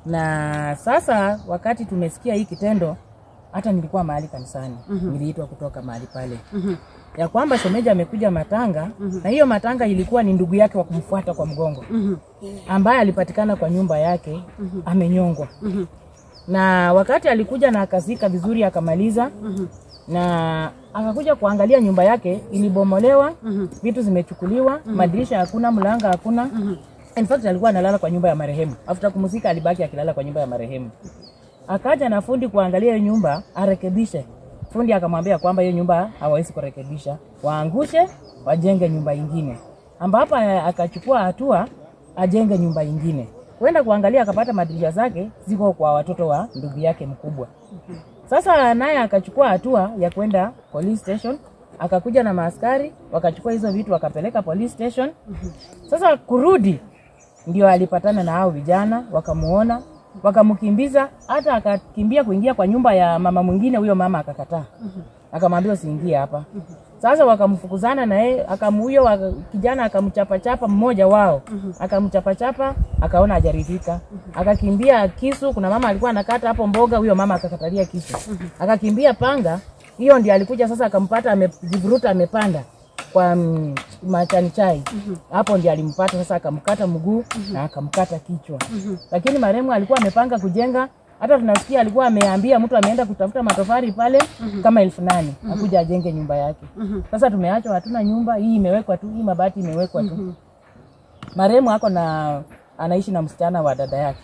na sasa wakati tumesikia hii kitendo hata nilikuwa mahali kanisani mm-hmm. niliitwa kutoka mahali pale Mhm. ya kwamba shemeji amekuja matanga mm-hmm. na hiyo matanga ilikuwa ni ndugu yake wa kumfuata kwa mgongo Mhm. ambaye alipatikana kwa nyumba yake mm-hmm. amenyongwa Mhm. na wakati alikuja na akazika vizuri akamaliza Mhm. na akakuja kuangalia nyumba yake ilibomolewa Mhm. vitu zimechukuliwa madirisha hakuna mlango hakuna in fact alikuwa analala kwa nyumba ya marehemu after kumzika alibaki akilala kwa nyumba ya marehemu akaja na fundi kuangalia hiyo nyumba arekebishe fundi akamwambia kwamba hiyo nyumba hawawezi kurekebisha waangushe wajenge nyumba ingine ambapo eh, akachukua hatua ajenge nyumba ingine kwenda kuangalia akapata madirisha zake ziko kwa watoto wa ndugu yake mkubwa sasa naye akachukua hatua ya kwenda police station, akakuja na maaskari wakachukua hizo vitu wakapeleka police station. Sasa kurudi ndio alipatana na hao vijana, wakamuona wakamkimbiza, hata akakimbia kuingia kwa nyumba ya mama mwingine. Huyo mama akakataa, akamwambia usiingie hapa. Sasa wakamfukuzana na yeye, akamuyo waka, kijana akamchapachapa mmoja wao akamchapachapa, akaona hajaridhika, akakimbia kisu. Kuna mama alikuwa anakata hapo mboga, huyo mama akakatalia kisu, akakimbia panga. Hiyo ndio alikuja sasa, akampata amejivuruta, amepanda kwa mm, machani chai hapo ndio alimpata sasa, akamkata mguu na akamkata kichwa. Lakini marehemu alikuwa amepanga kujenga, hata tunasikia alikuwa ameambia mtu ameenda kutafuta matofali pale kama elfu nane akuja ajenge nyumba yake. Sasa tumeachwa hatuna nyumba, hii imewekwa tu, hii mabati imewekwa tu. Marehemu ako na anaishi na msichana wa dada yake.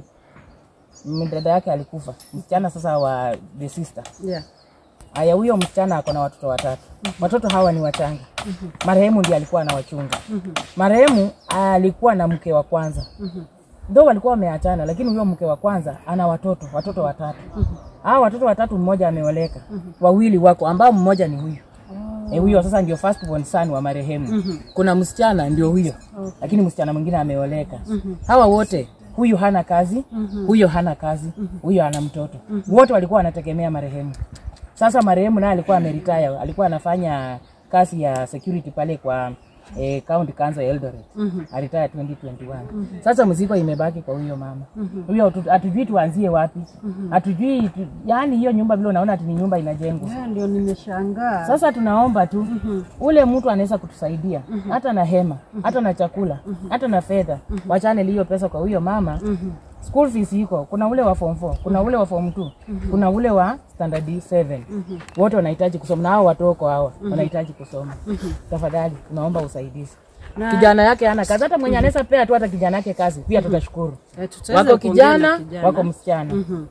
Mm, Dada yake alikufa, msichana sasa wa the sister Yeah. Aya, huyo msichana ako na watoto watatu. Watoto hawa ni wachanga. Marehemu ndiye alikuwa anawachunga. Marehemu alikuwa na mke wa kwanza. Ndio walikuwa wameachana, lakini huyo mke wa kwanza ana watoto, watoto watatu. Hao watoto watatu mmoja ameoleka. Wawili wako ambao mmoja ni huyu. Eh, huyo sasa ndio first born son wa marehemu. Kuna msichana ndio huyo. Lakini msichana mwingine ameoleka. Hawa wote huyu hana kazi, huyo hana kazi, huyo ana mtoto. Wote walikuwa wanategemea marehemu. Sasa marehemu naye alikuwa ameritaya, alikuwa anafanya kazi ya security pale kwa eh, county council ya Eldoret. Alitaya 2021. Sasa mzigo imebaki kwa huyo mama. Huyo hatu- hatujui tuanzie wapi. Hatujui tu, yani hiyo nyumba vile unaona ati ni nyumba inajengwa. Yeah, ndio nimeshangaa. Sasa tunaomba tu ule mtu anaweza kutusaidia hata na hema, hata na chakula, hata na fedha. Wachane hiyo pesa kwa huyo mama. School fees iko, kuna ule wa form 4, kuna ule wa form 2, kuna ule wa standard 7. Wote wanahitaji kusoma na hao watoko hawa wanahitaji kusoma. Tafadhali tunaomba usaidizi. Na- Kijana yake hana kazi, hata mwenye anaweza pea tu hata kijana yake kazi, pia tutashukuru. Eh, tutaweza Wako kuongea na kijana, kijana. wako msichana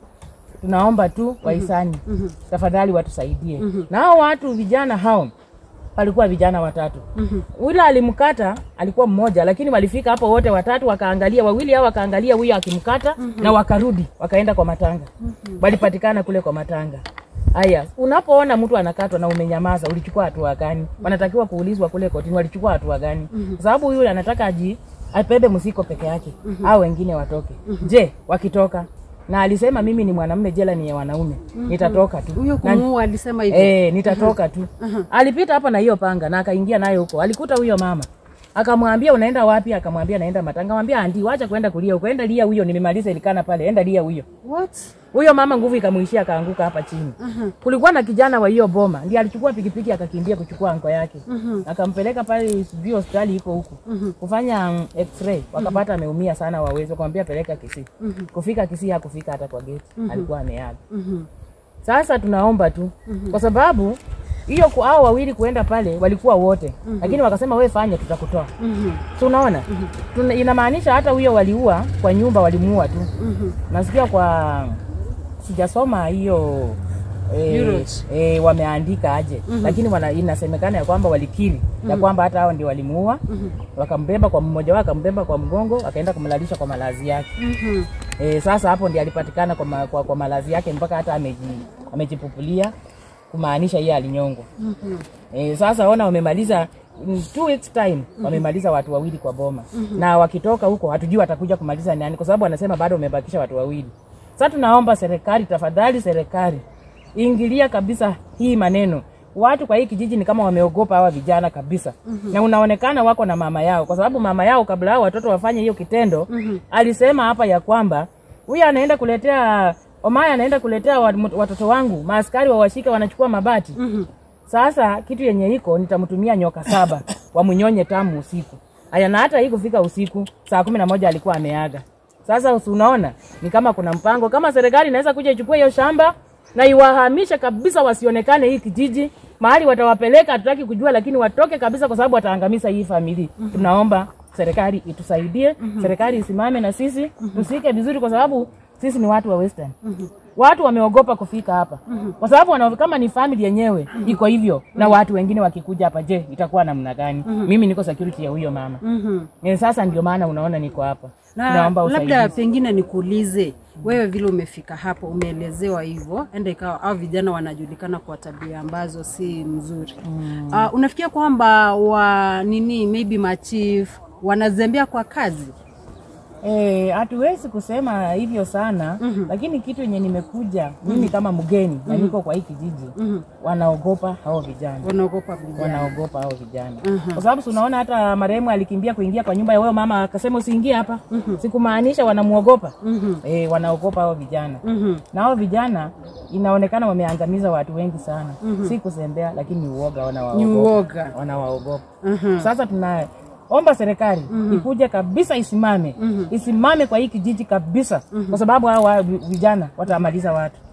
tunaomba tu wahisani tafadhali watusaidie na hao watu vijana hao walikuwa vijana watatu ule alimkata alikuwa mmoja lakini walifika hapo wote watatu wakaangalia wawili hao wakaangalia huyo akimkata na wakarudi wakaenda kwa matanga walipatikana kule kwa matanga haya unapoona mtu anakatwa na umenyamaza ulichukua hatua gani wanatakiwa kuulizwa kule kotini walichukua hatua gani kwa sababu huyu anataka aji apebe msiko peke yake au wengine watoke je wakitoka na alisema mimi ni mwanamume jela ni ya wanaume nitatoka tu Huyo Na- kumuua alisema hivyo. Eh, nitatoka tu. Alipita hapa na hiyo panga na akaingia nayo huko. Alikuta huyo mama. Akamwambia unaenda wapi? Akamwambia naenda Matanga. Akamwambia andi, wacha kwenda kulia huko. Enda lia huyo, nimemaliza ilikana pale. Enda lia huyo. What? Huyo mama nguvu ikamuishia akaanguka hapa chini. Kulikuwa na kijana wa hiyo boma, ndiye alichukua pikipiki akakimbia kuchukua anko yake. Akampeleka pale sijui hospitali iko huko. Kufanya mm, x-ray, wakapata ameumia sana wawezi, wakamwambia peleka Kisii. Kufika Kisii hakufika hata kwa geti. Alikuwa ameaga. Mhm. Sasa tunaomba tu kwa sababu hiyo ku- hao wawili kuenda pale walikuwa wote lakini wakasema we fanya tutakutoa Mhm. so unaona Tuna, inamaanisha hata huyo waliua kwa nyumba walimuua tu Mhm. nasikia kwa sijasoma hiyo eh, Euros. eh, wameandika aje lakini wana, inasemekana ya kwamba walikiri ya kwamba hata hao ndio walimuua wakambeba kwa mmoja wao akambeba kwa mgongo akaenda kumlalisha kwa malazi yake Mhm. E, sasa hapo ndiye alipatikana kwa, ma, kwa, kwa malazi yake mpaka hata ameji, amejipupulia kumaanisha yeye alinyongwa. Mhm. E, sasa ona wamemaliza in two weeks time wamemaliza watu wawili kwa boma na wakitoka huko hatujui watakuja kumaliza nani, kwa sababu wanasema bado wamebakisha watu wawili. Sasa tunaomba serikali, tafadhali serikali ingilia kabisa hii maneno. Watu kwa hii kijiji ni kama wameogopa hawa vijana kabisa na unaonekana wako na mama yao, kwa sababu mama yao kabla hao watoto wafanye hiyo kitendo alisema hapa ya kwamba huyu anaenda kuletea Omaya anaenda kuletea wat- watoto wangu maaskari wawashika wanachukua mabati Mhm. sasa kitu yenye iko nitamtumia nyoka saba wamunyonye tamu usiku. Aya, na hata hii kufika usiku saa kumi na moja alikuwa ameaga. Sasa usi- unaona ni kama kuna mpango, kama serikali inaweza kuja ichukue hiyo shamba na iwahamishe kabisa, wasionekane hii kijiji mahali watawapeleka, hatutaki kujua, lakini watoke kabisa, kwa sababu wataangamiza hii familia. Tunaomba serikali itusaidie, serikali isimame na sisi tusike vizuri, kwa sababu sisi ni watu wa Western. Watu wameogopa kufika hapa kwa sababu wana, kama ni family yenyewe iko hivyo, na watu wengine wakikuja hapa, je, itakuwa namna gani? Mimi niko security ya huyo mama Mhm. Eh, sasa ndio maana unaona niko hapa, na naomba labda usaidizi. pengine nikuulize wewe, vile umefika hapo, umeelezewa hivyo, enda ikawa au vijana wanajulikana kwa tabia ambazo si mzuri mm. Uh, unafikia kwamba wa nini maybe machief wanazembea kwa kazi Eh, hatuwezi kusema hivyo sana lakini kitu yenye nimekuja mimi kama mgeni na niko kwa hii kijiji wanaogopa hao vijana wanaogopa vijana wanaogopa hao vijana kwa sababu si unaona hata marehemu alikimbia kuingia kwa nyumba ya huyo mama akasema usiingie hapa sikumaanisha wanamuogopa eh, wanaogopa hao vijana Mhm. na hao vijana inaonekana wameangamiza watu wengi sana si kuzembea lakini ni uoga ni wanawaogopa uoga wanawaogopa Mhm. sasa tunaomba serikali ikuje kabisa isimame isimame kwa hii kijiji kabisa kwa sababu hao wa- vijana watamaliza watu